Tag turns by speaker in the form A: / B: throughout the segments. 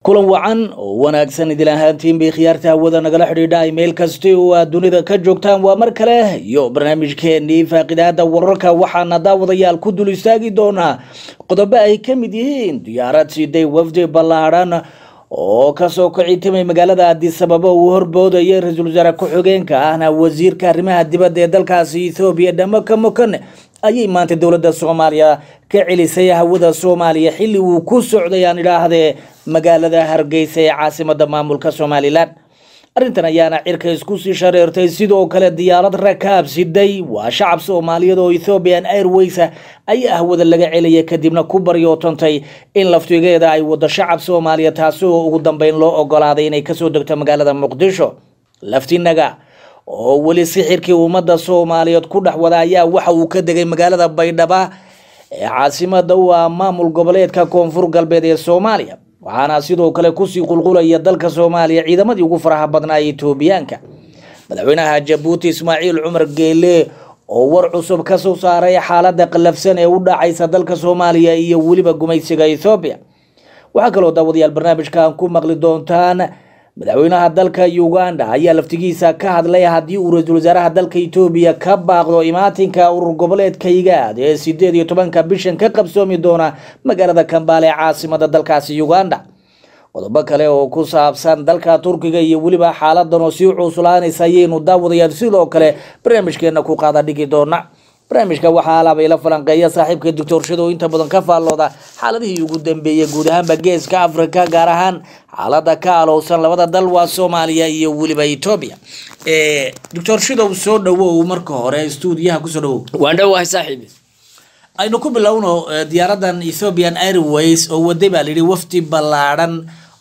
A: kulan wacan oo wanaagsan idil ahaantiin bay khiyaarta hawada nagala xidhiidha meel kasti oo aad dunida ka joogtaan waa mar kale iyo barnaamijkeenii faaqidaada wararka waxaana daawadayaal ku dul istaagi doonaa qodobo ay ka mid yihiin diyaarad siday wafdi ballaadhan oo kasoo kicitimay magaalada addisababa uu horboodayay ra-iisul wasaare ku-xigeenka ahna wasiirka arrimaha dibadda ee dalkaasi ethoobiya dhamaka mokane ayay maanta dowladda soomaaliya ka celisay hawada soomaaliya xilli uu ku socday aan idhaahdee magaalada hargeysa ee caasimada maamulka somalilan arrintan ayaana cirka isku sii shareertay sidoo kale diyaarad rakaab siday waa shacab soomaaliyeed oo ethoobian airways ayaa hawada laga celiyay kadibna ku baryootontay in laftigeeda ay wado shacab soomaaliya taasi oo ugu dambeyn loo ogolaaday inay kasoo degto magaalada muqdisho laftinaga oo weli sixirkii ummadda soomaaliyeed ku dhex wada ayaa waxa uu ka degay magaalada baydhaba ee caasimada u ah maamul goboleedka koonfur galbeed ee soomaaliya waxaana sidoo kale kusii qulqulaya dalka soomaaliya ciidamadii ugu faraha badnaa etoobiyaanka madaxweynaha jabuuti ismaaciil cumar geele oo war cusub kasoo saaray xaalada qallafsan ee u dhacaysa dalka soomaaliya iyo weliba gumaysiga ethoobiya waxaa kaloo daawadayaal barnaamijkan ku maqli doontaan madaxweynaha dalka uganda ayaa laftigiisa ka hadlay haddii uu ra-iisul wasaaraha dalka etoobiya ka baaqdo imaatinka urur goboleedka igaad ee sideed iyo tobanka bishan ka qabsoomi doona magaalada kambaale ee caasimada dalkaasi uganda qodobo kale oo ku saabsan dalka turkiga iyo weliba xaaladan oo sii cuslaanaysa ayaynu daawadayaal sidoo kale barnaamijkeena ku qaada dhigi doona barnaamijka waxaa alaabay la falanqeeya saaxiibka doctorshada oo inta badan ka faallooda xaaladihii ugu dambeeyay guud ahaanba geeska africa gaar ahaan xaalada ka alowsan labada dal waa soomaaliya iyo weliba etoobiya doctor shidow soo dhawow marka hore stuudiyaha kusoo dhawow
B: waan dhowahay saaxiibi
A: aynu ku bilowno diyaaradan ethiopian airways oo waday baa layidhi wafdi ballaadhan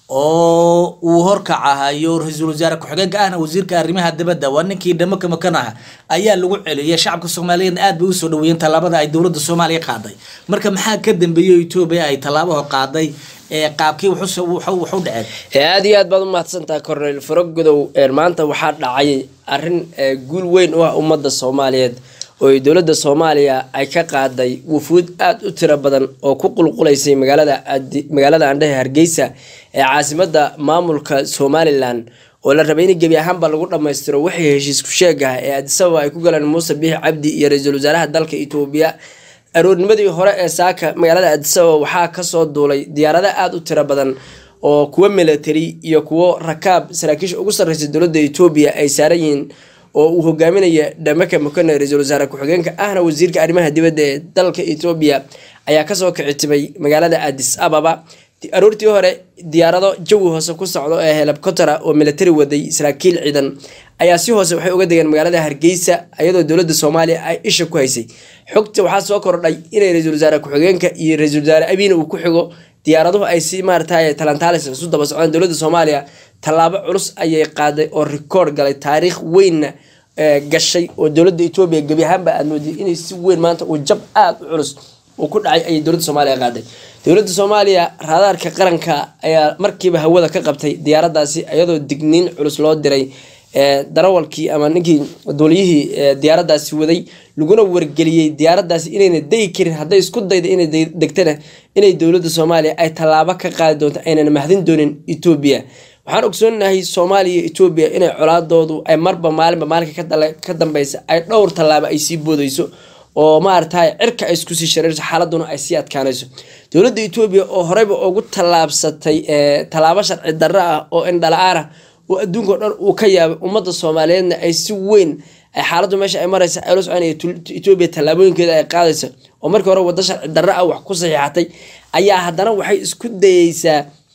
A: oo uu horkacahayo ra-iisul wasaare ku-xigeenka ahna wasiirka arrimaha dibadda waa ninkii dhamaka makan ah ayaa lagu celiyay shacabka soomaaliyeedna aad bay usoo dhaweeyeen tallaabada ay dowladda soomaaliya qaaday marka maxaa ka dambeeyey etoobiya ay tallaabaha qaaday ee qaabkii wuxu dhaceen
B: aada iyo aad baad u mahadsantaha cornel farogodow maanta waxaa dhacay arin guul weyn u ah ummadda soomaaliyeed oo ay dowladda soomaaliya ay ka qaaday wufuud aada u tiro badan oo ku qulqulaysay magaalada magaalada andhahe hargeysa ee caasimada maamulka somalilan oo la rabay in gebi ahaanba lagu dhammaystiro waxay heshiisku sheegah ee adisababa ay ku galeen muuse biixi cabdi iyo ra-iisul wasaaraha dalka etoobiya aroornimadii hore ee saaka magaalada adisababa waxaa kasoo duulay diyaarado aada u tiro badan oo kuwo military iyo kuwo rakaab saraakiisha ugu sarreysa dowladda etoobiya ay saaran yihiin oo uu hogaaminaya dhamaka mokane ra-iisul wasaare ku-xigeenka ahna wasiirka arrimaha dibadda ee dalka etoobiya ayaa kasoo kicitimay magaalada adis ababa aroortii hore diyaarado jawi hoose ku socdo ee helabkotera oo military waday saraakiil ciidan ayaa si hoose waxay uga degeen magaalada hargeysa iyadoo dowladda soomaaliya ay isha ku haysay xogta waxaa soo kordhay inay ra-iisul wasaare ku-xigeenka iyo ra-iisul wasaare abiina uu ku xigo diyaaraduhu ay si maarata talantaalis isu daba socdeen dowladda soomaaliya tallaabo culus ayay qaaday oo rikoord galay taariikh weynna gashay oo dowladda etoobiya gebi ahaanba aad moodiyay inay si weyn maanta uu jab aada u culus uu ku dhacay ayay dowladda soomaaliya qaaday dowladda soomaaliya raadaarka qaranka ayaa markiiba hawada ka qabtay diyaaradaasi iyadoo digniin culus loo diray darawalkii ama ninkii duuliyihii diyaaradaasi waday laguna wargeliyey diyaaradaasi inayna degi karin hadday isku dayda inay degtana inay dowladda soomaaliya ay tallaabo ka qaadi doonto aynan mahadin doonin etoobiya waxaan ogsoonahay soomaaliya iyo etoobiya inay colaadoodu ay marba maalinba maalinka ka dambeysa ay dhowr tallaabo ay sii boodeyso oo maarata cirka ay isku sii shareerso xaaladuna ay sii adkaanayso dowladda etoobiya oo horeyba ugu tallaabsatay tallaabo sharci darro ah oo indhala-aan ah oo adduunka o dhan uu ka yaabay ummadda soomaaliyeedna ay si weyn ay xaaladdu meesha ay maraysa ay la soconaya etoobiya tallaabooyinkeeda ay qaadayso oo markii hore waddo sharci darro ah wax ku saxiixatay ayaa haddana waxay isku dayeysaa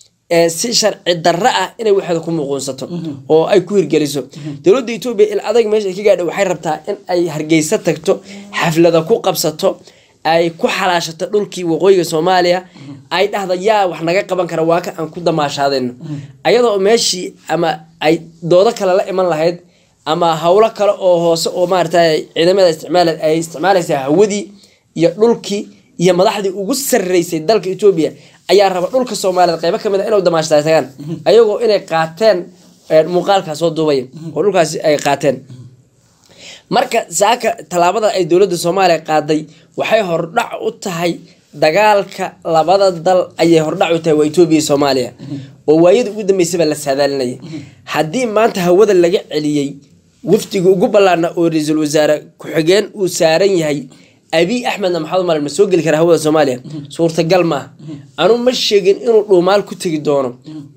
B: si sharci darro ah inay waxeeda ku muuquunsato oo ay ku hirgeliso dowladda etoobiya il adag meesha ay ka gaadha waxay rabtaa in ay hargeysa tagto xaflada ku qabsato ay ku xalaashato dhulkii waqooyiga soomaaliya ay dhahda yaa wax naga qaban kara waa ka aan ku damaashaadayno ayadoo meeshii ama ay doodo kale la iman lahayd ama howlo kale oo hoose oo maarata ciidamada isticmaal ay isticmaalaysaa hawadii iyo dhulkii iyo madaxdii ugu sarreysay dalka etoobiya ayaa raba dhulka soomaaliyeed qeybo kamid a inay damaashada tagaan ayagoo inay qaateen muuqaalkaa soo duubaya oo dhulkaasi ay qaateen marka saaka tallaabada ay dowladda soomaaliya qaaday waxay hordhac u tahay dagaalka labada dal ayay hordhac u tahay waa etoobiya iyo soomaaliya oo waayada ugu dambeysaba la saadaalinayay haddii maanta hawada laga celiyey wafdiga ugu ballaarna oo ra-iisul wasaare ku-xigeen uu saaran yahay abiy axmedna maxamed umar ma soo geli kara hawada soomaaliya suurtagal maaha anuu ma sheegin inuu dhuumaal ku tegi doono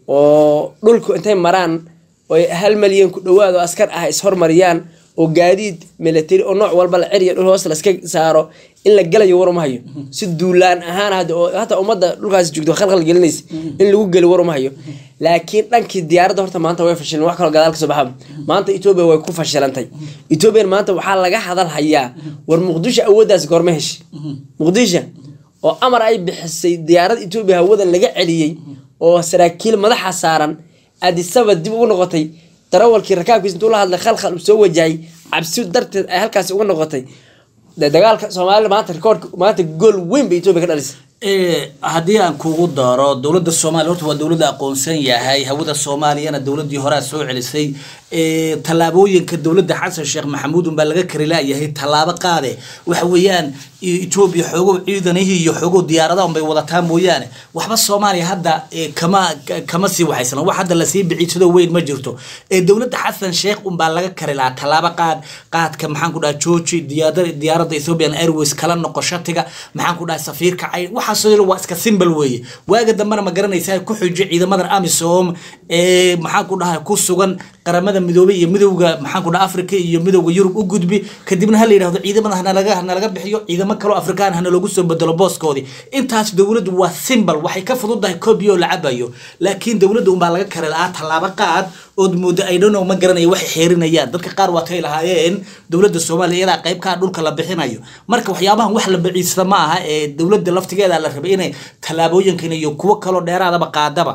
B: oo dhulku intay maraan oy hal malyan ku dhawaad oo askar ah ishormariyaan oo gaadiid military oo nooc walba la ceriya dhul hoos laska saaro in la galayo waruma hayo si duulaan ahaan hadda oo hataa ummadda dhulkaasi joogto khalkhal gelinaysa in lagu geli waruma hayo laakiin dhankii diyaaradda horta maanta way fashileen wax kaloo gadaal kasoo baxa maanta etoobiya way ku fashilantay etoobiyan maanta waxaa laga hadal hayaa war muqdisho awooddaas goorma heshay muqdisho oo amar ay bixisay diyaarad etoobiya hawada laga celiyey oo saraakiil madaxa saaran adisaba dib ugu noqotay darawalkii rakaabkiisa intuu la hadlay khalkhal uu soo wajahay cabsi darteed ay halkaasi uga noqotay dee dagaalka soomaalida maanta rikoorka maanta gool weyn bay etoobiya ka dhalisay
A: haddii aan kugu daro dowladda soomaaliya horta waa dowladda aqoonsan yahay hawada soomaaliyana dowladii horea soo celisay tallaabooyinka dowladda xasan sheekh maxamuud unbaa laga kari laayahay tallaabo qaade waxa weeyaan etoobiya xoogow ciidanihii iyo xoogow diyaaradaha unbay wadataa mooyaane waxba soomaaliya hadda kama kama sii waxaysan wax hadda lasii biciisado weyn ma jirto dowladda xasan sheekh unbaa laga kari lahaa tallaabo qaad qaadka maxaan ku dhaha jooji diyaarada diyaaradda ethiopian airways kala noqo shatiga maxaan ku dhaha safiirka cayn waxaas waa iska simbal weeye waaga dambena ma garanaysaa ku xujo ciidamadan amisom ee maxaan ku dhaha ku sugan qaramada midoobay iyo midowga maxaan ku dhaha africa iyo midowga yurub u gudbi kadibna ha la yidhahdo ciidamada hanalaga hanalaga bixiyo ciidamo kaloo afrikaan hana loogu soo bedelo booskoodii intaas dowladdu waa simbal waxay ka fududahay koobiyo la cabayo laakiin dowladda unbaa laga kari lahaa tallaabo qaad ood moodo ay dhonow ma garanaya waxay xeerinayaan dadka qaar waatay lahaayeen dowladda soomaaliya iyadaa qaybkaa dhulka la bixinayo marka waxyaabahan wax la baciista ma aha ee dowladda laftigeeda la rabay inay tallaabooyinkan iyo kuwo kaloo dheeraadaba qaadaba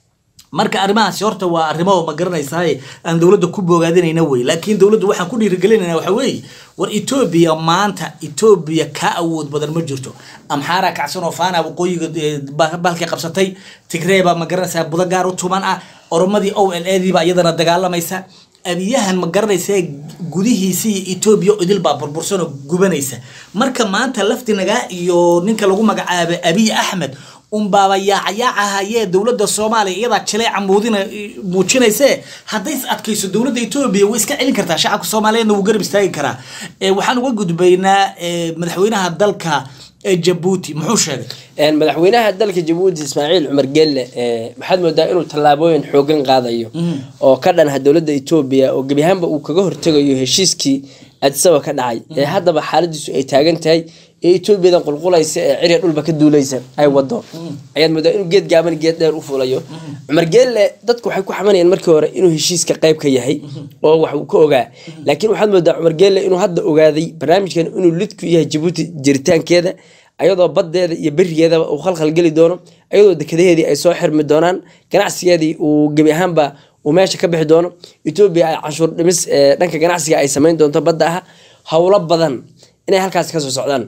A: marka arrimahaasi horta waa arrimo ma garanaysaa aan dowladda ku boogaadinayna wey laakiin dowladda waxaan ku dhiirigelinayna waxa weeye war etoobiya maanta etoobiya ka awood badan ma jirto amxaara kacsan oo faana waqooyiga balkay qabsatay tigreeba ma garanaysaa budo gaar u tuman ah oromadii o l a diiba iyadana dagaalamaysa abiyahan ma garanaysa gudihiisa iyo etoobiya idil baa burbursan oo gubanaysa marka maanta laftinagaa iyo ninka lagu magacaabay abiy axmed unbaaba yaacyaacahayee dowladda soomaaliya iyadaa jileeca muudina muujinayse hadday is adkayso dowladda etoobiya way iska celin kartaa shacabka soomaaliyeedna wuu garab istaagi karaa waxaan uga gudbaynaa madaxweynaha dalka jabuuti muxuu sheegay
B: madaxweynaha dalka jabuuti ismaaciil cumar gelle waxaad moodaa inuu tallaabooyin xoogan qaadayo oo ka dhanha dowladda etoobiya oo gebi ahaanba uu kaga hortegayo heshiiskii adisaba ka dhacay ee haddaba xaaladiisu ay taagan tahay ee etoobiyadan qulqulaysa ee cirya dhulba ka duulaysa ay wado ayaad moodaa inuu geed gaaban geed dheer u fulayo cumar geelle dadku waxay ku xamanayaan markii hore inuu heshiiska qayb ka yahay oo wax uu ka ogaa laakiin waxaad moodaa cumar geelle inuu hadda ogaaday barnaamijkan inuu lid ku yahay jabuuti jiritaankeeda ayadoo baddeeda iyo berigeedaba uu khalkhal geli doono ayadoo dekadaheedii ay soo xirmi doonaan ganacsigeedii uu gebi ahaanba uu meesha ka bixi doono etoobiya ay canshuur dhimis dhanka ganacsiga ay samayn doonto badda ah howlo badan inay halkaasi kasoo socdaan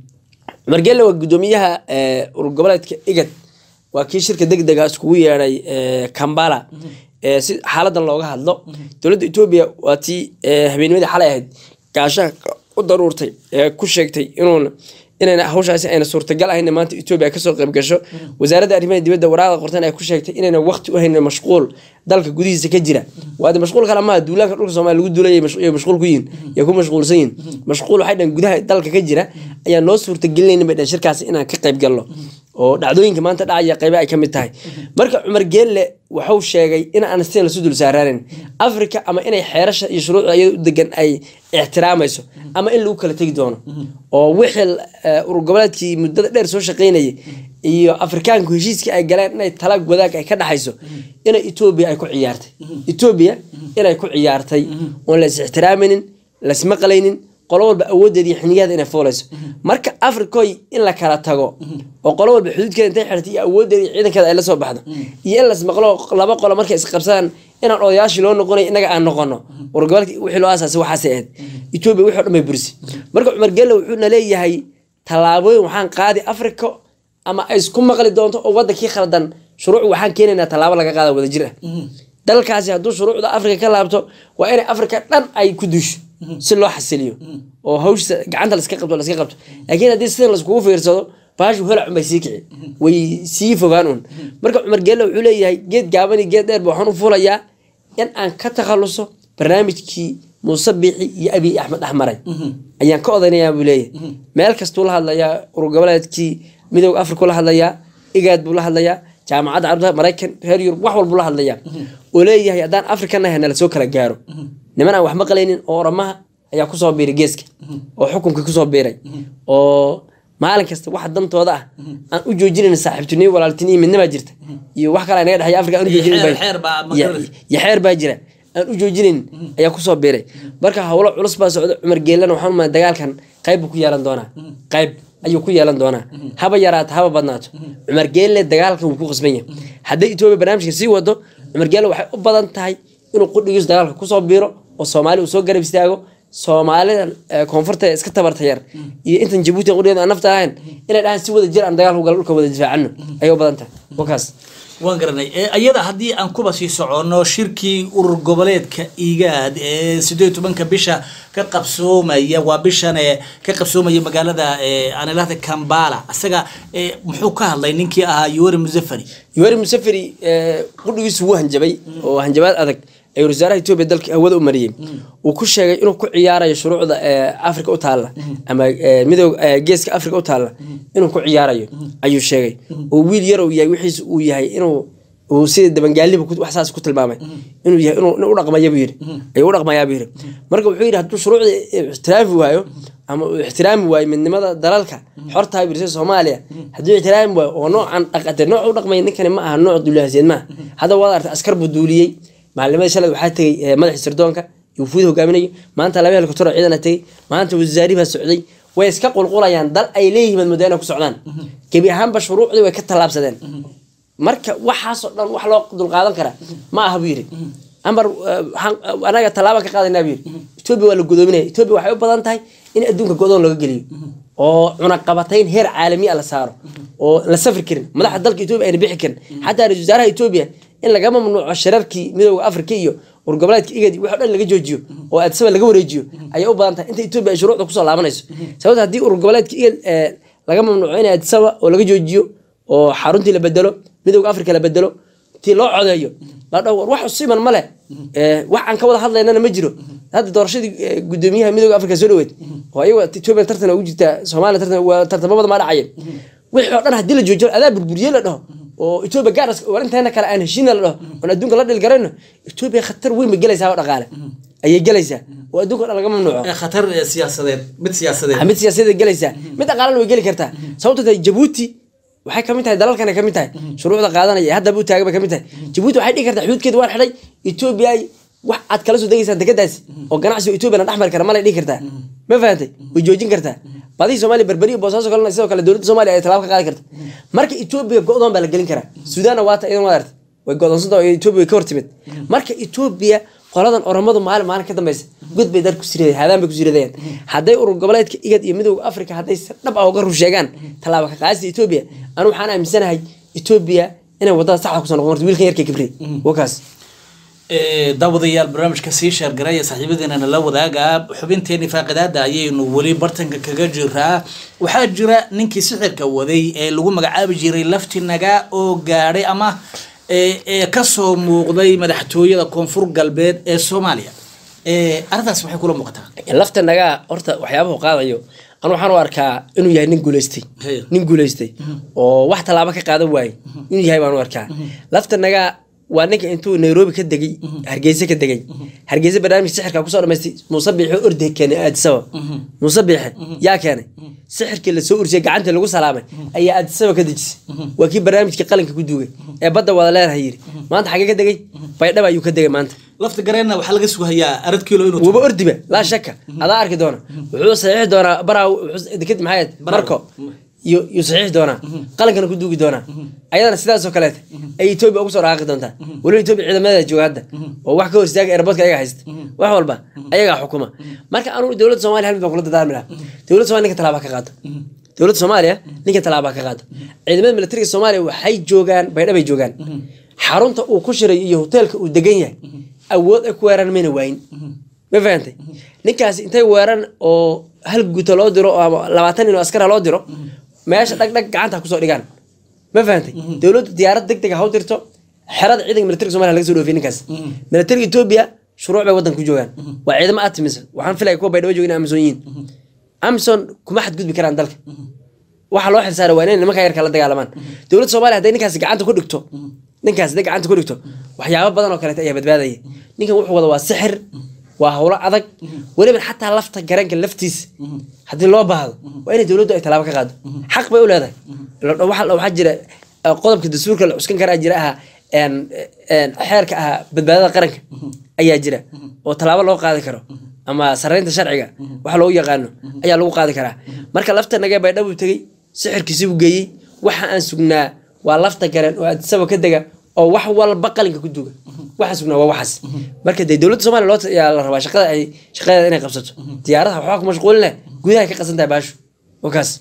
B: cumar geelle waa guddoomiyaha urur goboleedka igad waa kii shirka deg dega iskugu yeedhay kambala si xaaladan looga hadlo dowladda etoobiya waa tii habeennimadii xalay ahayd gaashaha u daruurtay ee ku sheegtay inuuna inayna hawshaasi ayna suurtagal ahayn maanta etoobiya ay kasoo qayb gasho wasaaradda arrimaha dibadda waraaqda qortan ay ku sheegtay inayna waqti u haynin mashquul dalka gudihiisa ka jira waade mashquul kale maaha duulaanka dhulka soomaaliya lagu duulaya mashquul ku yihin yaa ku mashquulsan yihin mashquul waxay dhan gudaha dalka ka jira ayaa noo suurtagelinayna bay dhan shirkaasi inaan ka qayb galno oo dhacdooyinka maanta dhacaya qayba ay ka mid tahay marka cumar geelle wuxuu sheegay in aan steen lasu dul saaraanin africa ama inay xeerasha iyo shuruucda iyada u degan ay ixtiraamayso ama in lagu kala tegi doono oo wixii urur goboleedkii muddada dheer soo shaqaynayay iyo afrikaanku heshiiskii ay galeen inay tala wadaag ay ka dhaxayso inay etoobiya ay ku ciyaartay etoobiya inay ku ciyaartay oon la is ixtiraamaynin lasmaqlaynin qolo walba awoodeeda iyo xiniyaheeda inay fuulayso marka africoy in la kala tago oo qolo walba xuduudkeeda intay xirtay iyo awoodeeda iyo ciidankeeda ay la soo baxdo iyo in lasmaqlo laba qolo markay isqabsadaan inaan odayaashii loo noqonayo innaga aan noqono wargobolka wixii loo aasaasay waxaasay ahayd etoobiya wixii o dhan bay bursi marka cumar gelle wuxuuna leeyahay tallaabooyin waxaan qaadi africa ama ay isku maqli doonto oo wadankii khaldan shuruuc waxaan keenaynaa tallaabo laga qaada wadajir ah dalkaasi hadduu shuruucda africa ka laabto waa inay africa dhan ay ku duusho si loo xasiliyo oo hawshiisa gacanta laska qabto laska qabto laakiin haddii sidan laiskugu fiirsado baashu holac unbay sii kici way sii fogaan un marka cumar geelle wuxuu leeyahay geed gaaban iyo geed dheer ba waxaan u fuulayaa in aan ka takhaluso barnaamijkii muuse biixi iyo abiy axmed axmaray ayaan ka odanayaa buu leeyahay meel kastuu la hadlayaa urur goboleedkii midooda afrika la hadlayaa igaad buu la hadlayaa jaamacadda carabta maraykan reer yurub wax walbuu la hadlayaa oo leeyahay haddaan afrika nahay nala soo kala gaaro niman aan wax maqlaynin oo oramaha ayaa kusoo biiray geeska oo xukunka kusoo biiray oo maalin kasta waxa dantooda ah aan u joojinayn saaxiibtiniyo walaaltiniyo midnima jirta iyo wax kale naga dhexeeya afrika aan u
A: Iyo
B: joojinayn
A: xeer-
B: baa-
A: xeer baa ma
B: Ya-
A: garanaysa.
B: iyo xeer baa jira aan u joojinayn ayaa kusoo biiray marka howlo culus baa socda cumar geelana waxaan umaa dagaalkan qayb buu ku yeelan doonaa qayb ayuu ku yeelan doonaa haba yaraato haba badnaato cumar geelle dagaalkan wuu ku qasban yahay hadday etoobiya barnaamijka sii wado cumar geelle waxay u badan tahay inuu qudhigiisu dagaalka kusoo biiro oo soomaali uu soo garab istaago soomaalida eh, koonfurta ee iska tabarta yar iyo intan jabuuti qudhigeeda aan nafta ahayn inay dhahaan si wada jir aan dagaalka ugala dhulka wada difaacano ayay u badan tahay wakaas
A: waan garanay ee ayada haddii aan kuba sii soconno shirkii urur goboleedka igaad ee sideed iyo tobanka bisha ka qabsoomaya waa bishan ee ka qabsoomaya magaalada ee aan ilahda kambala isaga ee muxuu ka hadlay ninkii ahaa yuweri musafari
B: yuweri musafiri qudhigiisu wuu hanjabay oo hanjabaad adag ayuu wasaaraha etoobiya dalka hawada u mariyey uu ku sheegay inuu ku ciyaarayo shuruucda ee afrika u taalla ama ee, midooda ee, geeska afrika u taalla inuu ku ciyaarayo ayuu sheegay oo wiil yar uu yahay wixiis uu yahay inuu uu sida dabangaaliba ku- wax saas ku tilmaamay inuu yahay inuu inuu u dhaqmaya buu yidhi ayuu u dhaqmayaa buu yidhi marka wuxuu yidhi hadduu shuruucda ixtiraafi waayo ama uu ixtiraami waayo midnimada dalalka xortaa birsa soomaaliya hadduu ixtiraami waayo oo noocan dhaqate nooc u dhaqmaya ninkani ma aha nooc duulahasiyad maaha hadda waad artay askar buu duuliyey maalimada shalay waxaa tegey eh, madaxii sirdoonka iyo wufuud hogaaminayo maanta laba helikobtero ciidana tegey maanta wasaari baa socday way iska qulqulayaan dal ay leeyihiin moodaa inay ku socdaan gebi ahaanba shuruucdii way ka tallaabsadeen marka waxaasoo dhan wax loo dulqaadan karaa ma aha buu yidhi amar eh, waxaan- eh, anaga tallaaba ka qaadanaa buu yidhi etoobiya waa la godoominaya etoobiya waxay u badan tahay in adduunka go-doon laga geliyo oo cunaqabatayn heer caalami ah la saaro oo la safri karin madaxda dalka etoobiya ayna bixi karin xataa ra-iisul wasaaraha etoobiya in laga mamnuuco shirarkii midooda afrika iyo urgoboleedka igad wax o dhan laga joojiyo oo addisaba laga wareejiyo ayay u badan tahay inta etoobiya ay shuruucda kusoo laabanayso sababta haddii urgoboleedka igad eh, laga mamnuuco in addisaba oo laga joojiyo oo xaruntii la bedelo midooda afrika la bedelo tii loo codeeyo la dhaho war wax usiman ma leh Eh, wax aan ka wada hadlaynana ma jiro hadda doorashadii eh, gudoomiyaha midooda afrika soo dhaweyd oo ayaga etoobiya tartan ugu jirta soomaaliya tartan waa tartamabada ma dhacayeen wixii oo dhan haddii la joojiyo adaa burburiyey la dhaho oo etoobiya gaaras war inteena kale aan heshiina la dhaho oon adduunka la dhili garayno etoobiya khatar weyn bay gelaysaa oo dhaqaale ayay gelaysaa oo adduunka o dhan laga mamnuuco
A: ee khatar ee siyaasadeed mid siyaasadeed
B: mid siyaasadeed gelaysaa mid dhaqaalana way geli kartaa sababto tahay jabuuti waxay kamid tahay dalalkana kamid tahay shuruucda qaadanaya ee haddaba u taagan bay kamid tahay jabuuti waxay dhigi kartaa xuduudkeeda waan xidhay etoobiya ay wax aad kala soo degaysaan dekedaasi oo ganacsiga etoobiya dhex mari kara malay dhigi kartaa ma fahantay way joojin kartaa badihii soomaaliya berberi iyo boosaaso kalena sidoo kale dowladda soomaaliya ay tallaabo ka qaadi karta marka etoobiya go-doon baa la gelin karaa suudaanna waata idan waad artay way go-doonsanta oo etoobiya way ka hortimid marka etoobiya qoladan oromadu maalin maalin ka dambeysa god bay dar ku sirideen haadaan bay ku siridayaan hadday urur goboleedka igad iyo midooda afrika hadday si dhab ah uga rur sheegaan tallaaba ka qaadista etoobiya anu waxaan aaminsanahay etoobiya inay wadada saxda kusoo noqon karto wiilkan yarka kibriye wakaas
A: Ee, daawadayaal barnaamijka sii sheergaraya saaxiibadeenana la wadaaga xubinteeni faaqidaada ayaynu weli bartanka kaga jiraa waxaa jira ninkii sixirka waday ee lagu magacaabi jiray laftinaga oo gaadhay ama ee ee kasoo muuqday madaxtooyada koonfur galbeed ee soomaaliya Ee, arrintaas waxay kula muuqataa
B: lafta nagaa horta waxyaabahu qaadayo anu waxaan u arkaa inuu yahay nin guuleystay
A: Hey.
B: nin guuleystay oo wax tallaabo ka qaadan waayey inuu yahay baan u arkaa lafta nagaa waa ninka intuu nairobi ka degay hargeysa ka degay hargeysa barnaamij sixirka kusoo dhamaystay muuse biixi oo orday keenay aadisaba muuse biixi yaa keenay sixirkii lasoo ursiyay gacantii lagu salaamay ayaa aadisaba ka dejisay waa kii barnaamijkii qalinka ku duugay ee badda wada leedahay yiri maanta xagee ka degay baydhaba ayuu ka degay maanta
A: lafta gareenna waxaa laga sugayaa arad kiilo inuu
B: wuuba ordiba laa shaka adaa arki doona wuxuu saxiixi doonaa baraa deked maxay ahayd marko iyo yuu saxiixi doonaa qalankana ku duugi doonaa ayadana sidaasoo kaleeta ay etoobiya ugu soo dhaaqi doontaa weliba etoobiya ciidamadeeda jooga hadda oo wax ka hor istaaga airportka ayaga haysta wax walba ayagaa xukuma marka anugu dowladda soomaaliya hal mid baan kula dadaarmi lahaa dowladda soomaaliya ninka tallaaba ka qaado dowladda soomaaliya ninka tallaaba ka qaado ciidamada militariga soomaaliya waxay joogaan baydha bay joogaan xarunta uu ku shiray iyo hoteelka uu degan yahay awood ay ku weeraan mayna waayin ma fahantay ninkaasi intay weeran oo hal guta loo diro oo ama labaatan nin oo askara loo diro meesha dhag dhag gacanta ha kusoo dhigaan ma fahantay dowladdu diyaarad deg deg ha u dirto xerada ciidanka militariga somalia laga soo dhoofiyay ninkaas militariga etoobiya shuruuc bay waddanka ku joogaan waa ciidamo aad timisa waxaan filaya kuwa baydhabo joogin amazon yihiin amazon kuma xadgudbi karaan dalka waxa loo xilsaaray waa inay nimanka yarka la dagaalamaan dowladda soomaaliya hadday ninkaasi gacanta ku dhigto ninkaas hadday gacanta ku dhigto waxyaabo badan oo kaleeta ayaa badbaadaya ninkan wuxuu wada waa sixir waa howlo adag weliba xataa lafta garanka laftiisa haddii loo baahdo waa inay dowladdu ay tallaabo ka qaado xaq bay u leedahay Waxa- waxaa jira eh, qodobka dastuurka la cuskan karaa jira aha een, een, xeerka ahaa badbaadada qaranka ayaa jira oo tallaabo loo qaadi karo ama saraynta sharciga waxa loogu yaqaano ayaa lagu qaadi karaa marka lafta nagee baydhabu tegey sixirkiisi buu geeyey waxa aan sugnaa waa lafta garen oo adisaba ka dega oo wax walba qalinka ku duga waxaan sugnaa waa waxaas marka dee dowladda soomaaliya loo yaa la rabaa shaqada ay shaqadeeda inay qabsato diyaaradaha waxbaa ku mashquulin leh gudaha ka qasan tahay baashu oo kaas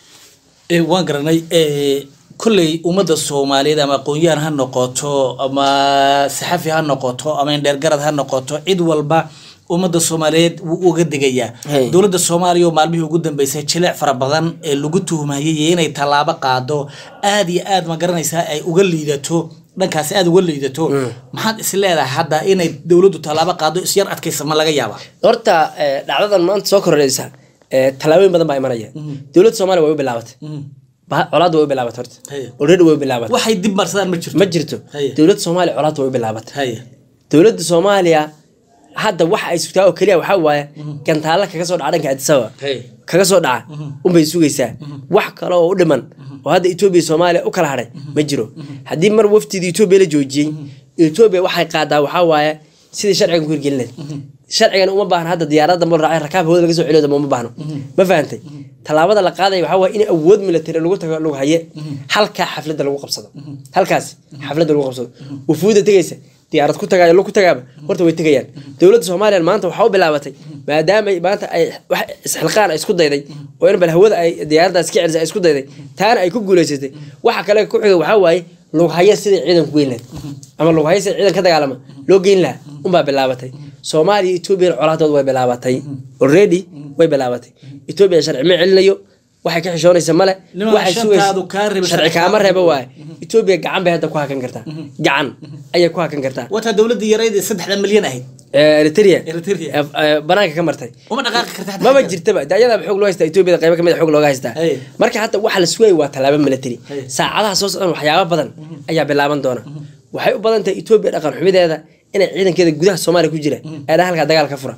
A: Eh, waan garanay eh, kolley ummadda soomaaliyeed ama aqoon-yahan ha noqoto ama saxafi ha noqoto ama indheergarad ha noqoto cid walba ummadda soomaaliyeed wuu uga degayaa
B: Hey.
A: dowladda soomaaliya oo maalmihii ugu dambeysay jileec fara badan ee lagu tuhmayay iyo inay tallaabo qaado aad iyo aad ma garanaysaa ay uga liidato dhankaasi aad uga liidato maxaad is leedahay hadda inay dowladdu tallaabo qaado isyar adkaysa ma laga yaabaa
B: horta eh, dhacdadan maanta soo kordhaysa eh, tallaabooyin badan baa imanaya dowladda soomaaliya way u bilaabatay Ba- colaadda way u bilaabatay horta
A: Haya.
B: already way u bilaabatay
A: waxay dib marsadaan ma jirto
B: ma jirto
A: Haya.
B: dowladda soomaaliya colaadda way u bilaabatay
A: haya
B: dowladda soomaaliya hadda waxa ay sugtaa oo keliya waxaa waaye gantaalla kaga soo dhaca dhanka adisaba
A: Hey.
B: kaga soo dhaca unbay sugaysaa wax kale oo u dhiman oo hadda etoobiya iyo soomaaliya u kala hadhay ma jiro haddii mar wafdida etoobiya la joojiyey etoobiya waxay qaadaa waxaa waaye sidii sharcigan ku hirgelinayd sharcigan uma baahna hadda diyaarada dambe raacay rakaab hawada laga soo celiyo dambe uma baahno ma fahantay tallaabada la qaadaya waxaa waaye in awood military lagu tago lagu haye halkaa xafladda lagu qabsado halkaas xafladda lagu qabsado wufuudda tegaysa diyaarad ku tagaayo lo ku tagaaba horta way tegayaan dowladda soomaaliya maanta waxaa u bilaabatay maadaama ay maanta ay wax isxilqaan ay isku dayday oo in bal hawada ay diyaaradaas ka celisay ay isku dayday taana ay ku guuleysatay waxa kale ku xiga waxaa waaye lughaya sidai ciidanku geyn lahayd ama lughaya sida ciidan ka dagaalama loo geyn lahaa unbaa bilaabatay soomaaliya etoobiya colaadood way bilaabatay already way bilaabatay etoobiya sharci ma celinayo waxay ka xishoonaysa male
A: Niman
B: waxay
A: shantaadu kaa reeba,
B: sharci kaama reeba waaye etoobiya gacan bay hadda ku hakan kartaa gacan ayay ku hakan kartaa
A: wataa dowladda yarayd ee saddexda milyan ahayd
B: Eh, eritrea
A: Eritrea.
B: Eh, eh, banaanka ka martay
A: uma dhaqaaqi karta xataa
B: maba
A: xagga.
B: jirtaba de ayadaaba xoog loo haystaa etoobiyada qaybo kamid a xoog looga haystaa
A: Hey.
B: marka hadda waxa la sugaya waa tallaabo military
A: Hey.
B: saacadaha soo socdaan waxyaabo badan ayaa bilaaban doona waxay u badan tahay etoobiya dhaqan xumideeda inay ciidankeeda gudaha soomaaliya ku jira ee dhan halkaa dagaal ka fura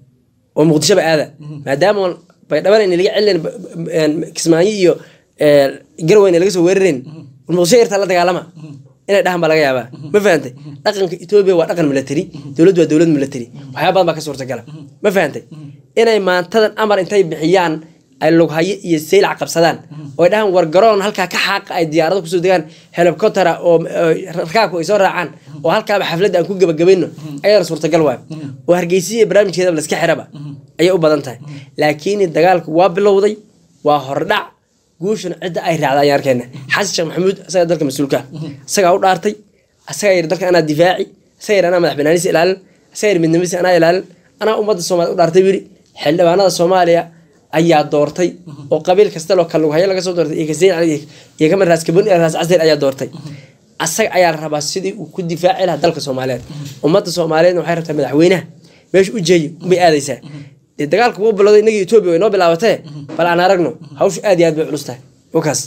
B: oo muqdishoba aada maadaama baydhabana in laga celinayn kismaayo iyo eh, garweyne laga soo weerarayn muqdisho yartaa la dagaalama inay dhahan baa laga yaabaa ma fahantay dhaqanka etoobiya waa dhaqan military dowladdu waa dowlad military waxyaaba badan baa ka suurtagala ma fahantay inay maantadan amar intay bixiyaan ay lughayo iyo saylac qabsadaan oo ay dhahaan war garoon halkaa ka xaaqa ay diyaarado kusoo degaan helicoptera oo oo rakaabku ay soo raacaan oo halkaaba xafladda aan ku gebagabayno ayadana suurtagal waayo oo hargeysiya iyo barnaamijkeedaba laska xiraba ayay u badan tahay laakiin dagaalku waa bilowday waa hordhac guushuna cidda ay raacda ayaan arkayna xasan sheekh maxamuud isagaa dalka mas-uulka ah isagaa u dhaartay isagaa yidhi dalka anaa difaaci isagaa yidhi anaa madax banaanisa ilaalin isagaa yidhi midnimadiisa anaa ilaalin anaa ummadda soomaaliya u dhaartay buu yidhi xildhibaanada soomaaliya ayaa doortay oo qabiil kasta loo kalughayo laga soo doortay iyo kaseyn cali iyo kamid raas kabon iyo raas casir ayaa doortay asaga ayaa la rabaa sidii uu ku difaaci lahaa dalka soomaaliyeed ummadda soomaaliyeedna waxay rabtaa madaxweynaha meesha u jeeyo unbay aadaysaa dee dagaalka wuu bilowday inagii etoobiya way noo bilaabatee bal aan aragno hawsha aad iyo aad bay culus tahay wakaas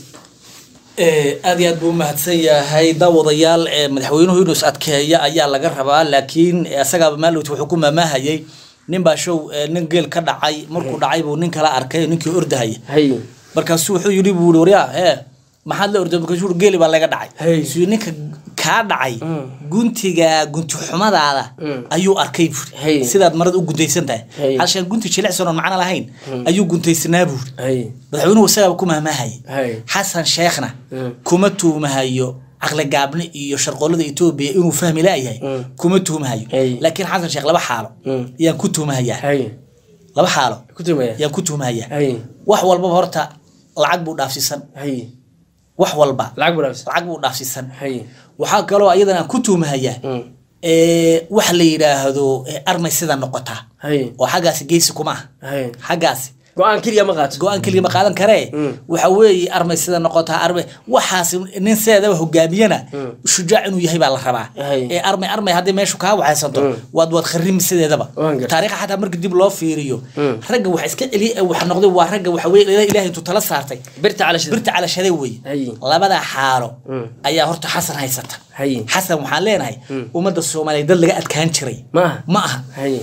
A: Eh, aad iyo aad buu umahadsan yahay daawadayaal eh, madaxweynuhu inuu is adkeeya ayaa laga rabaa laakiin eh, isagaaba maalowt wuxuu ku maamahayay nin baa show eh, nin geel ka dhacay markuu dhacay buu nin kala arkay ninkii ordahaya
B: hay
A: markaasuu wuxuu yidhi buu waryaa hee maxaad la orday markaasuu yidhi, geeli baa laga dhacay
B: Hey.
A: suu ninka kaa dhacay guntiga gunti xumadaada ayuu arkay buuri
B: Hey.
A: sidaad marada u guntaysan tahay
B: Hey.
A: halshaan gunti jilicsan oon macno lahayn ayuu guntaysanaa buuri
B: hay
A: madaxweynuhu isagaaba ku mahmahayay
B: Hey.
A: xasan sheekhna
B: Mm.
A: kuma tuumahayo caqli gaabni iyo sharqoolada etoobiya inuu fahmi laayahay
B: Mm.
A: kuma tuumahayo
B: Hey.
A: laakiin xasan sheekh laba xaalo
B: Mm.
A: yaan ku tuumahayaa
B: hay
A: laba xaalo
B: ku tumaya
A: yaan ku tuumahayaa
B: hay
A: wax walbaba horta lacag buu dhaafsiisan
B: hay
A: wax walba
B: lacag buu dhaafisa
A: lacag buu dhaafsiisan
B: hay
A: waxaa kaloo ayadan aan ku tuumahayaa
B: Mm.
A: ee, wax la yidhaahdo ee, armay sida noqotaa
B: hay
A: oo xaggaasi geysi kuma ah
B: hay
A: xaggaasi
B: go-aan keliya ma qaato
A: go-aan keliya ma qaadan karee waxa weeye armay sida noqotaa armay waxaas nin sideedaba hogaamiyana shujaac inuu yahay baa la rabaa
B: Hay.
A: ee armay armay haddii meeshu kaa waxaysanto waad waad kharimi sideedaba
B: Waan gartay.
A: taariikha xataa marka dib loo fiiriyo ragga wax iska celiya ee waxa noqday waa ragga waxa weye ilaahay intuu tala saartay
B: birta calashada
A: birta calashaday wey
B: Hay.
A: labada xaalo ayaa horta xasan haysata
B: Hay.
A: xasan waxaan leenahay ummadda soomaaliya dad laga adkaan jiray
B: ma aha
A: ma aha
B: hay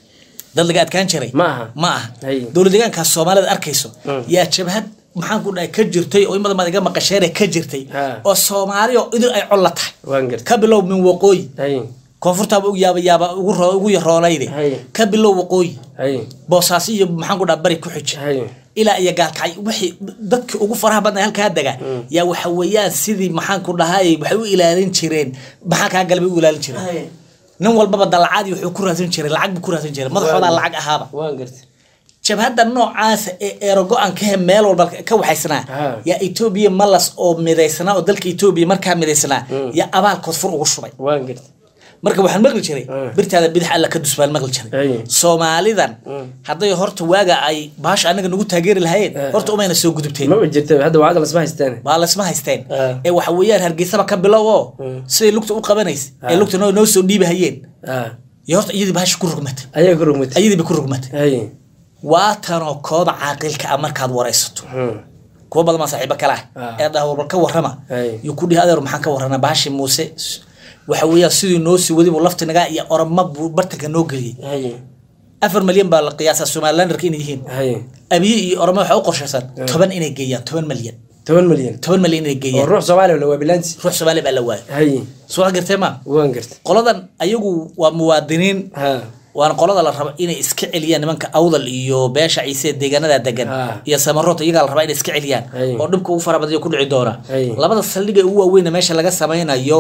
A: dad laga adkaan jiray
B: Ma aha.
A: ma aha
B: Hay.
A: dowlad deegaankaas soomaalida arkayso yaa jabhad maxaan ku dhahay ka jirtay oo imada maad iga maqasheene ka jirtay
B: Ha.
A: oo soomaali oo idil ay col la tahay
B: waan gartay
A: ka bilow min waqooyi
B: hay
A: koonfurtaaba u yaaba yaaba ugu ro- ugu yaroonayde
B: Hay.
A: ka bilow waqooyi
B: hay
A: boosaaso iyo maxaan ku dhaha bari ku xij
B: hay
A: ilaa iyo gaalkacay wixii dadkii ugu faraha badnaa halkaa dega yaa waxa weeyaan sidii maxaan ku dhahay waxay u ilaalin jireen maxaa kaa galbay u ilaalin jireen
B: hay
A: nin walbaba dalacaadii wuxuu ku raadsan jiray lacag buu ku raadsan jiray madaxoodaa lacag ahaaba
B: waan gartay
A: jabhadda noocaasa ee erogo-an ka he meel walba ka waxaysnaa
B: Ha.
A: yaa etoobiya malas oo midaysnaa oo dalka etoobiya markaa midaysnaa yaa abaalkood fur ugu shubay
B: waan gartay
A: marka waxaan maqli jiray
B: Mm.
A: birtaada bidix alla ka dus baan maqli jiray
B: Ay.
A: soomaalidan hadday horta waaga ay baasha anaga nagu taageeri lahayeen
B: Eh.
A: horta umayna soo gudubteen
B: ma jirta hadda waa lasma haystaan
A: baa lasma haysteen
B: Eh.
A: ee waxa weeyaan hargeysaba ka bilow oo siday lugta u qabanaysa ee
B: Ah.
A: lugta noo noo soo dhiibahayeen
B: ah
A: iyo horta iyadii baasha ku rugmatay
B: ayaa ku rugmatay
A: iyadii bay ku rugmatay
B: hay
A: waa tanoo kooda caaqilka ah markaad waraysato
B: Hmm.
A: kuwa badan baa saaxiibo kale ah
B: Ah.
A: ee dhaha war ka warrama
B: Ay.
A: iyo ku dhihi adeer maxaan ka warranaa baashi muuse waxa weeyaan sidii noo sii wadi buu laftinagaa iyo oroma buu bartanka noo geliyey
B: hay
A: afar malyan baa la qiyaasaa somalilanderka inay yihiin
B: hay
A: abiye iyo oroma waxaa u qorshaysan toban inay geeyaan toban malyan
B: toban milyan
A: toban malyan inay
B: oo
A: geeyaan
B: ruux soomaaliya la waa bilaansi
A: ruux soomaali baa la waayay
B: hay
A: soo gartee ma
B: waan gartay
A: qoladan ayagu waa muwaadiniin
B: ha
A: waana qolada la rabo inay iska celiyaan nimanka awdal iyo beesha ciise ee deegaanada degan
B: Ah.
A: iyo samaroota iyagaa la rabaa inay iska celiyaan
B: Ay.
A: oo dhibka ugu fara badan ku dhici doona
B: Ay.
A: labada saldhig ee ugu waaweyn ee meesha laga samaynayo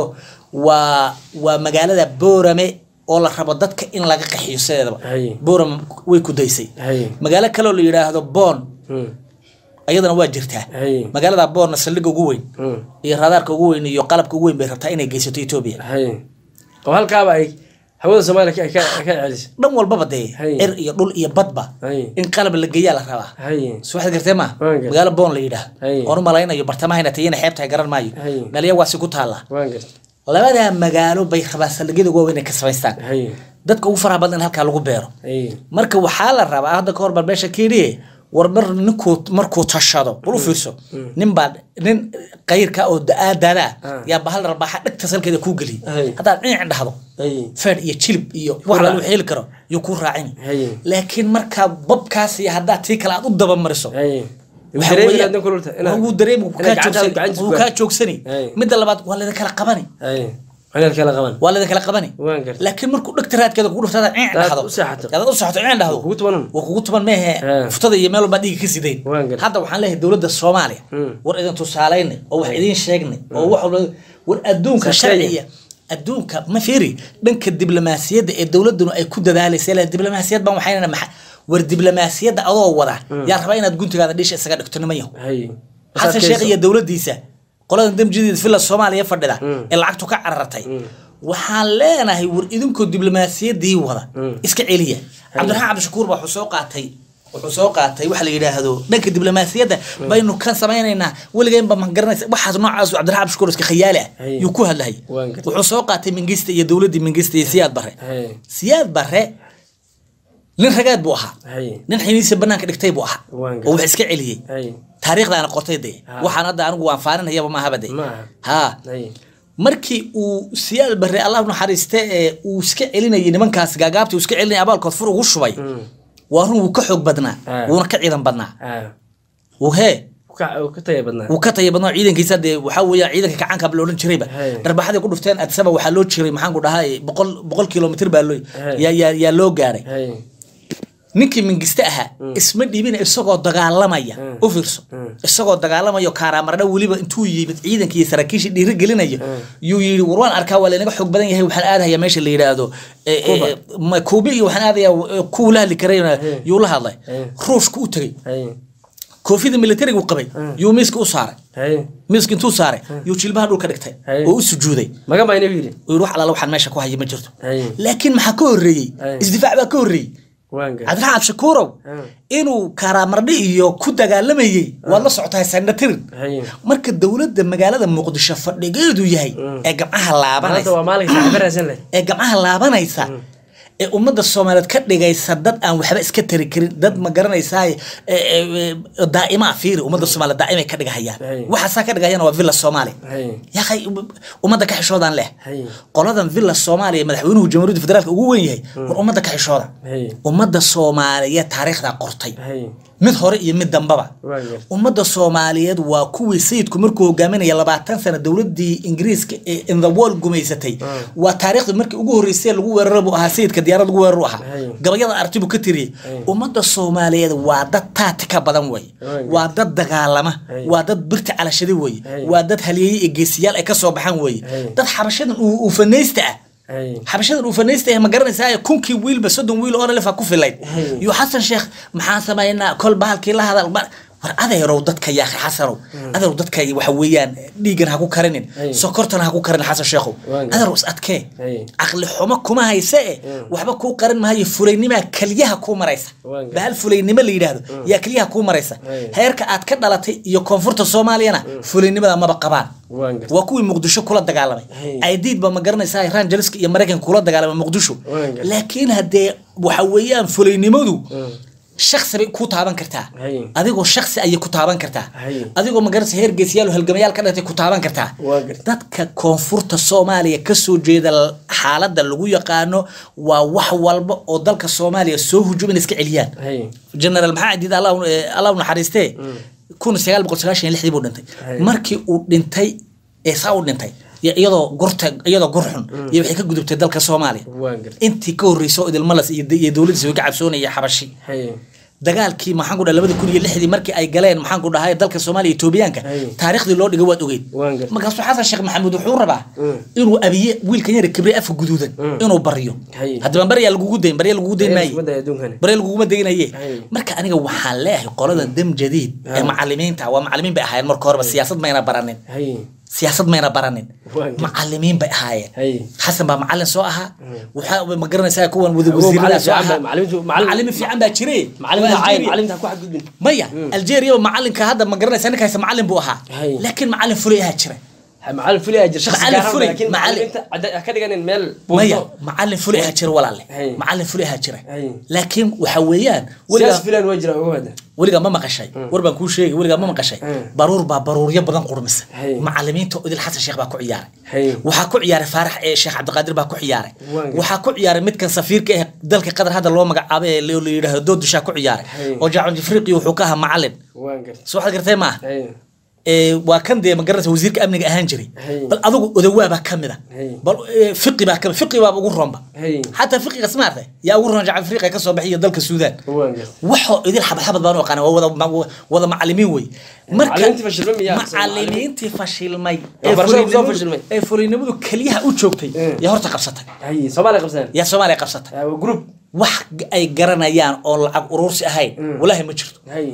A: waa waa magaalada boorame oo la rabo dadka in laga qaxiyo sideedaba
B: Ay.
A: boorame way ku daysay
B: hay
A: magaalo kaleoo la yidhaahdo boon
B: Hmm.
A: ayadana waa jirtaa
B: hay
A: magaalada boonna saldhigga ugu weyn
B: Hmm.
A: iyo raadaarka ugu weyn iyo qalabka ugu weyn bay rabtaa inay geysato etoobiya
B: hay oo halkaaba ay hawada soomaaliya ka- ka ka celisay
A: dhan walbaba dee
B: Hay.
A: er iyo dhul iyo badba
B: hay
A: in qalab la geeyaa la rabaa
B: hay
A: soo waxaad gartee ma
B: Waan gartay.
A: magaalo boon la yidhaah
B: Hay.
A: oon u malaynayo bartamahayna tayana xeebtahay garan maayo
B: Hay.
A: dhaliya waasi ku taalla
B: waan gartay
A: labadaa magaalo bay rabaa saldhigyada ugu waaweyn ay ka samaystaan
B: hay
A: dadka ugu faraha badan in halkaa lagu beero
B: hay
A: marka waxaa la rabaa hadda ka hor bal meesha kiidhiye war mar ninkuu markuu tashado bal u fiirso nin baa nin qayrka oo da-aadada
B: Ah.
A: yaa bahal rabaaxa dhegta salkeeda kuu geliyay
B: Hay.
A: haddaad dhinac dhahdo
B: hay
A: feed iyo jilib iyo wax lalu xili karo yuu kuu raacin
B: Hay.
A: laakiin markaa babkaas iyo haddaad tii kale aad u dabamariso
B: hay
A: waxa
B: dareemi
A: weeye-
B: inaad kululta inaad
A: wuu dareemi wuu
B: inaad
A: kaa
B: gacantaada
A: joogsani
B: gacantiisa
A: wuu
B: ku-
A: kaa joogsani
B: Hay.
A: midda labaad waa laydin kala qabani
B: hay inaad kala qaban
A: waa laydin kala qabani
B: waan gartay
A: laakiin markuu dhegta raadkeeda kugu dhufto hadaad ciin
B: Hadaad
A: dhahdo
B: u seexato.
A: hadaad u seexato ciin dhahdo
B: kugu tubanan
A: waa kugu tuban meehe
B: Ah.
A: futada iyo meel walbaa dhiiga ka sideen
B: Waan gartay.
A: hadda waxaan leeyahay dowladda soomaaliya
B: Mm.
A: war idin tusaalaynay oo wax idiin sheegnay oo wax walba war adduunka
B: Shaqeeya.
A: sharciya adduunka ma fiiri dhanka diblomaasiyadda ee dowladunu ay ku dadaalaysa ilaa diblomaasiyad baan waxaynana maxa war diblomaasiyadda adoo wada yaa rabaa inaad guntigaada dhisha isaga dhigto niman yahow
B: hay
A: xasan sheekh iyo dowladdiisa qolada damjideed villa soomaaliya fadhida
B: Mm.
A: ee lacagtu ka carartay waxaan leenahay war idinkoo diblomaasiyaddii wada iska celiya cabdiraxmaan cabdishakuur baa wuxuu soo qaatay wuxuu soo qaatay waxa la yidhaahdo dhanka diblomaasiyadda baynu kan samaynaynaa weligeenba ma garanaysa waxaas noocaas cabdiraxmaan cabdishakuur iska khayaali ah
B: Hay.
A: yuu ku hadlahay
B: Waan gartay.
A: wuxuu soo qaatay mingista iyo dowladdii mingista iyo siyaad barre
B: hay
A: siyaad barre nin ragaad buu ahaa
B: hay
A: nin xiniisa banaanka dhigtay buu ahaa
B: Waan gartay.
A: oo wax iska celiyey
B: hay
A: taariikhdaana qortay dee
B: Ha.
A: waxaan hadda anigu waan faaninayaba maahaba dee
B: ma aha
A: haa
B: hay
A: markii uu siyaal barre allah u naxariiste ee uu iska celinayay nimankaas gaagaabta uu iska celinayay abaalkood fur ugu shubay
B: Hmm.
A: waa run wuu ka xoog badnaa
B: Ha.
A: wuuna ka ciidan badnaa
B: ha
A: wuu hee
B: ka ka taya badnaa
A: wuu ka taya badnaa ciidankiisa dee waxaa weeyaan ciidanka kacaanka la odhan jirayba
B: Hey.
A: dharbaxaday ku dhufteen adsaba waxaa loo jiray maxaan ku dhahay boqol boqol kilomitr baa loo
B: Hey.
A: yaa yaa yaa loo gaaray
B: hay
A: ninkii mingiste ahaa isma dhiibina isagoo dagaalamaya
B: Mm.
A: u fiirso
B: Mm.
A: isagoo dagaalamayo kaaraamardha weliba intuu yimid ciidanka iyo saraakiisha dhiirigelinayo yuu yidhi war waan arkaa waa laynaga xoog badan yahay waxaan aadayaa meesha la yidhaahdo eh, eh,
B: Cuba.
A: ma- kuubi iyo waxaan aadayaa eh, kuwa la hadli karayna yuu la hadlay
B: Mm.
A: ruushka u tegey
B: hay
A: koofida militariga uu qabay yuu miiska u saaray
B: hay
A: miiska intuu saaray yuu jilbaha dhulka dhigtay
B: Hey.
A: oo u sujuuday
B: magan baa inuu yidhi
A: uu yidhi wax alaala waxaan meesha ku haya ma jirto
B: hay
A: laakiin maxaa ka horreeyey
B: Hey.
A: isdifaac baa ka horreeyey
B: waan gartay
A: cabdiraxmaan cabdishakuurow
B: Ah.
A: inuu kaaraamardhi iyo ku dagaalamayey waad la socotaa sanatirin
B: Haye.
A: marka dowladda magaalada muqdisho fadhigeedu yahay ee gamcaha
B: maanta
A: laabanaysa
B: waa maalinka saaxiibo raadsan leh
A: ee gamcaha laabanaysa ee ummadda soomaaliyeed ka dhigaysa dad aan waxba iska tari karin dad ma garanaysaa daa'ima fiiri ummadda soomaaliyeed daa'imay ka dhigahayaan
B: Hay.
A: waxaasaa ka dhigayana waa villa soomaali
B: Hay.
A: yahay ummadda ka xishoodan leh
B: Hay.
A: qoladan villa soomaaliya madaxweynuhu jamhuuriyadda federaalka ugu weyn yahay war ummadda ka xishooda
B: Hay.
A: ummadda soomaaliyeed taariikhdaa qortay
B: Hay.
A: mid hore iyo mid dambaba
B: Waa gartay.
A: ummadda soomaaliyeed waa kuwii sayidku markuu hogaaminaya labaatan sano dowladii ingiriiska ee in the world gumaysatay waa taariikhda markii ugu horreysay lagu weeraro buu ahaa sayidka diyaarad lagu weeraru ahaa
B: Hay.
A: gabayada arti buu ka tiriyey ummadda soomaaliyeed waa dad taati ka badan wey
B: Hay.
A: waa dad dagaalama
B: Hay.
A: waa dad birta calashada wey
B: Hay.
A: waa dad halyeeye iyo geesiyaal ay ka soo baxaan wey
B: Hay.
A: dad xabashadan uu uu fanaysta ah
B: Hay.
A: xabashadan uu fanaysta ah ma garanaysaa kunkii wiilba soddon wiil oo lef ku filayd
B: Hey.
A: iyo xasan sheekh maxaan samaynaa kol bahalkii la hadal mar war adeerow dadka yaaqi xasanow adeerow dadka waxa weeyaan dhiigan ha ku karinin
B: Hey.
A: sokortana ha ku karin xasan sheekhow
B: Waan
A: adeerow is adkee
B: Hey.
A: caqli xumo kuma hayse e waxba kuu qarin maayo fulaynimaa keliyaha kuu maraysa
B: Waan
A: bahal fulaynimo la yidhaahdo yaa keliyaha kuu maraysa
B: Hey.
A: heerka aad ka dhalatay iyo koonfurta soomaaliyana fulaynimada maba qabaan
B: Waan gartay.
A: waa kuwii muqdisho kula dagaalamay
B: Hey.
A: aidiid ba ma garanaysaa iran jaliska iyo maraykanka kula dagaalamay muqdisho
B: Waan gartay.
A: laakiin haddee waxa weeyaan fulaynimadu shaksi bay ku taaban kartaa
B: Hay.
A: adigoo shaksi ayay ku taaban kartaa
B: Hay.
A: adigoo magaranaysa heer geesiyaal oo halgamayaal ka dhatay ku taaban kartaa
B: Waa gartay.
A: dadka koonfurta soomaaliya kasoo jeeda l- xaaladda lagu yaqaano waa wax walba oo dalka soomaaliya soo hujum in iska celiyaan
B: Hay.
A: generaal maxaa cadiid allah allah u naxariistee kun sagaal boqol sagaashan iyo lixdii buu dhintay
B: Hay.
A: markii uu dhintay ee saa u dhintay iyo iyadoo gurta iyadoo gur xun iyo waxay ka gudubtay dalka soomaaliya
B: Waan gartay.
A: intii ka horreysay oo idilmalas iyo iyo dowladiisa way ka cabsoonaya xabashi
B: Hay.
A: dagaalkii maxaan ku dhahay labada kun iyo lixdii markii ay galeen maxaan ku dhahay dalka soomaaliya etoobiyaanka
B: Hay.
A: taariikhdii loo dhigay waad ogeyd
B: Waan gartay.
A: markaasuu xasan sheekh maxamuud wuxuu rabaa
B: Mm.
A: inuu abiye wiilkan yara kibre afka guduudan inuu baryo
B: Hay.
A: haddaba baryaa lagugu dayn barya lagugu dayn maaye
B: Isbadda adduunkani.
A: bare laguguma deginaye
B: Hay.
A: marka aniga waxaan leeyahay qoladan dam jadiid ee macalimiinta waa macalimiin bay ahaayeen marka horeba siyaasad mayna baranin
B: Hay.
A: siyaasad mayna baranin
B: Waa gartay.
A: macalimiin bay ahaayeen
B: Hay.
A: xasan baa macalin soo ahaa waxaa ma garanaysaa kuwan wada
B: Awow,
A: wasiirada
B: macalin
A: soo
B: fiican
A: ahaa
B: baa- macalimiintu- macalin-
A: macalimiin fiican baa jire
B: Macalinta
A: Waa
B: cayr,
A: Algeria.
B: macalinta ha ku xadgudbin.
A: maya algeria macalinka hadda ma garanaysaa ninkaas macalin buu ahaa
B: Hay.
A: laakiin macalin fulay ahaa jira
B: Ha, macalin fulay ayaa jira, shakhsi
A: Macalin
B: gaar ah,
A: fulay,
B: laakiin
A: macalin-
B: macalimiinta cadda- ha ka dhiganin meel
A: maya
B: buundo.
A: macalin fulay ahaa jira walaale
B: Hay.
A: macalin fulay ahaa jira
B: Hay.
A: laakiin waxa weeyaan
B: Siyaas
A: weligaa
B: filan waa jira ugu hadda.
A: weligaa ma maqashay war baan kuu sheegay weligaa ma maqashay
B: Mm.
A: baruur baa baruuryo badan qurmisa
B: Hay.
A: macalimiinta idil xasan sheekh baa ku ciyaaray
B: Hay.
A: waxaa ku ciyaaray faarax ee sheekh cabdiqaadir baa ku ciyaaray
B: Waan gartay.
A: waxaa ku ciyaaray midkan safiirka ee dalka qatar hadda loo magacaabay ee la la yidhaahdo doodushaa ku ciyaaray
B: Hay.
A: oo jaacun jifriqi wuxuu ka ahaa macalin
B: Waan gartay.
A: soo waxaad gartay maaha
B: Hay.
A: ee, waa kan dee magaranaysa wasiirka amniga ahaan jiray
B: Hay.
A: bal adigu odawaa baa kamid a
B: Hay.
A: bal ee, fiqi baa kamid fiqi baa ugu roonba
B: Hay.
A: xataa fiqiga smaarta yaa ugu roon jacal afriqa ka soo bixiya dalka suudaan
B: Waan gartay.
A: waxoo idil xabad xabad baan u aqaana waa wada ma- wada macalimiin wey
B: Macalimiintii fashilmay miyaa?
A: macalimiintii fashilmay ee
B: Waxbarashada kusoo
A: fulinimadu-
B: fashilmay.
A: ee fulinimadu keliyaha u joogtay
B: Mm.
A: yaa horta qabsatay
B: Hay. Soomaaliya qabsadeen.
A: yaa soomaaliya qabsatay
B: Ha, waa group.
A: wax ay garanayaan oo lacag urursi ahayn walaahi ma jirto
B: Hay.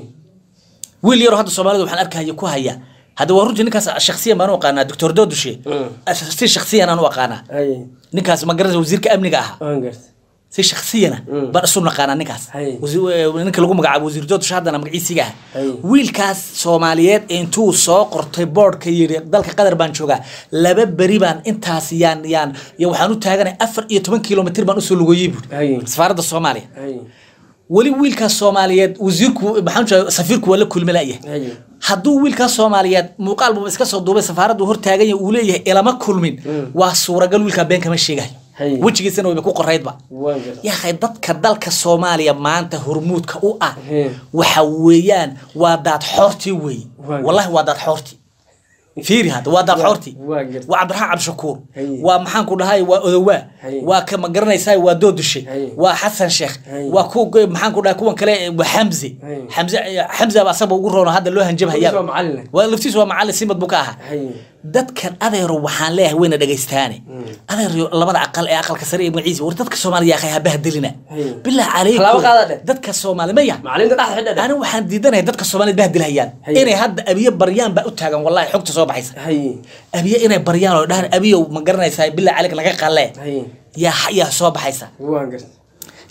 A: wiil yaroo hadda soomaalida waxaan arkaya ku haya hadda waa runtii ninkaas shaksiyan baan u aqaanaa doctor doodushe
B: Mm.
A: si shaksiyan aan u aqaanaa
B: Hay.
A: ninkaas ma garanaysa wasiirka amniga ahaa
B: Waan gartay.
A: si shaksiyana
B: Mm.
A: baan isu naqaanaa ninkaas
B: Hay.
A: Wasi- eh, ninka lagu magacaabo wasiir doodusha haddana magaciisiga ah
B: Hay.
A: wiilkaas soomaaliyeed intuu soo qortay boardka yidhi dalka qatar baan joogaa laba beri baan intaas yaan yaan iyo waxaan u taaganay afar iyo toban kilomitr baan usoo lugoyey buuri
B: Hay.
A: safaaradda soomaaliya
B: Hay.
A: weli wiilkaas soomaaliyeed wasiirku maxaan jira safiirku waa la kulmi la'yahay
B: Hay.
C: hadduu wiilkaas soomaaliyeed muuqaal buuba iska soo duubay safaaraddu hortaagan yahay uu leeyahay ilama kulmin waa suuragal wiilkaa been kama sheegayo
B: Hay.
C: wejigiisana wayba ku qoraydba
B: waan gartay
C: yahay dadka dalka soomaaliya maanta hormuudka u ah
B: He.
C: waxa weeyaan waa daad xoortii weeye
B: Waa
C: wallahi waa daad xoortii fiiri hadda waa daad
B: Waa-
C: xoortii
B: waa gartay.
C: waa cabdiraxmaan cabdishakuur
B: Hay.
C: waa maxaan ku dhahay waa odowaa
B: Hay.
C: waa ka ma garanaysaa waa doodushe
B: Hay.
C: waa xasan sheekh
B: Hay.
C: waa ku maxaan ku dhahay kuwan kale waa xamze
B: Hay.
C: xamze xamze baa asaba ugu roona hadda loo hanjabhayaa
B: Laftiisa waa macallin.
C: waa laftiis waa macallin simad buu ka ahaa
B: Hay.
C: dadkan adeero waxaan leeyahay wayna dhegaystaane adeero labada aqal ee aqalka sare iyo magaciisa war dadka soomaaliya yaaqay habaha dilina
B: Hey.
C: bilaa
B: Tallaabo qaada
C: calaykum
B: dheh.
C: dadka soomaali maya
B: macallinta dhexda xidha dheh.
C: ani waxaan diidanahay dadka soomaaliyed bahdilhayaan
B: Hey.
C: inay hadda abiye baryaan baa u taagan wallahi xogta soo baxaysa
B: Hay.
C: abiye inay baryaan oo dhahan abiyow ma garanaysaa bilaa calayk laga qalee
B: Hay.
C: yaa yaa soo baxaysa
B: waan gartay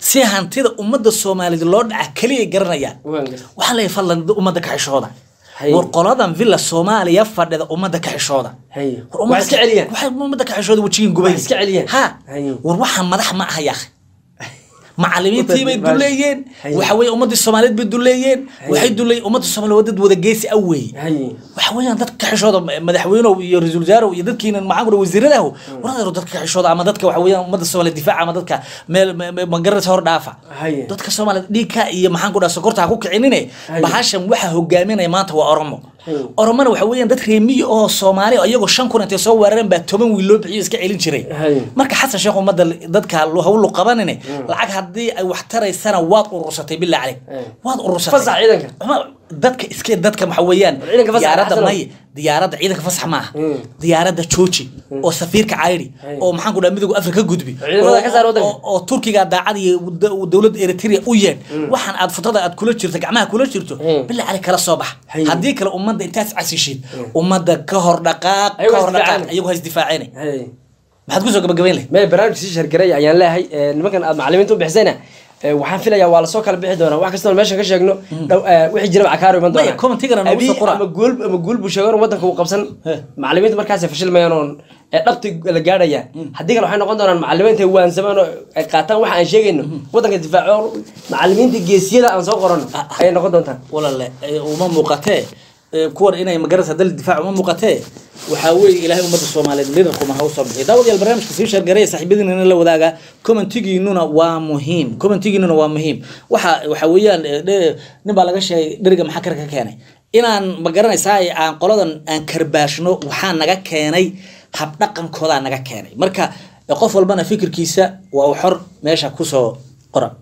C: si hantida ummadda soomaaliyeed loo dhaca keliya garanayaan
B: Waan gartay.
C: waxaa leeyahay fadlan ummadda ka xishooda
B: Hay.
C: war qoladan villa soomaaliya fadhida ummadda ka xishooda
B: Hay.
C: War ummadda
B: Waa iska
C: ka-
B: celiyaan.
C: waxay ummadda ka xishooda wejigiin gubay
B: Waa iska celiyaan.
C: ha
B: Hay.
C: war waxaa madax ma aha yaakh macalimiintii bay
B: Hay.
C: duleeyeen
B: Hay.
C: waxa weeye ummadii soomaaliyeed bay duleeyeen waxay duleeyeen ummadda soomaaliyeed waa dad wada geesi ah weeye
B: Hay.
C: waxa weeyaan dadka ka xishooda madaxweynow iyo ra-iisul wasaarow iyo dadkiina maxaan kura wasiiradahu waradeero dadka ka xishooda ama dadka waxa weeyaan ummadda soomaaliyeed difaaca ama dadka meel me- me- magaranaysa hor dhaafa
B: Haye.
C: dadka soomaaliyeed dhiigka iyo maxaan ku dhaha sokorta ha ku kicinine
B: Haye.
C: bahashan waxa hogaaminaya maanta waa oromo
B: Haye.
C: oromona waxa weeyaan dad reemiyi oo soomaali oo iyagoo shan kun intay soo weerareen baa toban wiil loo bixiyo iska celin jiray
B: Haye.
C: marka xasan sheekh ummadda dadka hawlu qabanine lacag haddii ay wax taraysana waad urursatay bilaa caleyk
B: Haye.
C: waad urursatay
B: Fasax ciidanka.
C: Uma- dadka iske dadka waxa weeyaan
B: Ciidanka fasax
C: diyaaradda
B: xasanow.
C: may diyaaradda ciidanka fasax maaha
B: Mm.
C: diyaaradda jooji oo safiirka cayri
B: Haye.
C: oo maxaan ku dhaha midowga afrika ka gudbi
B: Ciidamada
C: oo-
B: ka saar waddanka.
C: oo- oo turkiga daacad iyo da- dowladda eritrea u yeedh waxaan aad futada aad kula jirto gacmaha kula jirto
B: Mm.
C: bilaa cali kala soo bax
B: Haye.
C: haddii kale ummadda intaas casishid ummadda ka hor dhaqaaq
B: Ayagu
C: ka
B: ha
C: hor dhaqaaq
B: isdifaaceen.
C: iyagu ha isdifaaceen
B: Hay.
C: maxaad kusoo gabagabayn leh
B: mee barnaamij sii shargaray ayaan leeyahay ee, nimankan aad macalimiinta u bixisayna ee, waxaan filayaa waa lasoo kala bixi doonaa wax kastoo meeshan ka sheegno dhow- ee, wixii jira cakaaro iman
C: Maya,
B: doonaa
C: commentigana noogu soo
B: Haddii
C: qora.
B: ama guul ama guul buu sheegan wadanka uu qabsan
C: He.
B: macalimiinta markaasay fashilmayaan oon ee, dhabti la gaadhaya haddii kale waxay noqon doonaan macalimiinta waansamaan oo ay qaataan waxa aan sheegayno wadanka difaaco macalimiinta geesiyada aan soo qorano ayay noqon doontaan
C: walaale ee, uma muuqatee ee, kuwan inay magarasa dal difaac uma muuqatee waxaa weeye ilaahay ummadda soomaaliyeed lidarkuma ha usoo bixiyo daawadayaal barnaamijka sii sheergareya saaxiibadiinana la wadaaga commentigiinuna waa muhiim commentigiinuna waa muhiim waxa waxa weeyaan ee, dhe- nin baa laga sheegay dheriga maxaa kar ka keenay inaan ma garanaysaa aan qoladan aan karbaashno waxaa naga keenay habdhaqankoodaa naga keenay marka qof walbana fikirkiisa waa uu xor meesha kusoo qora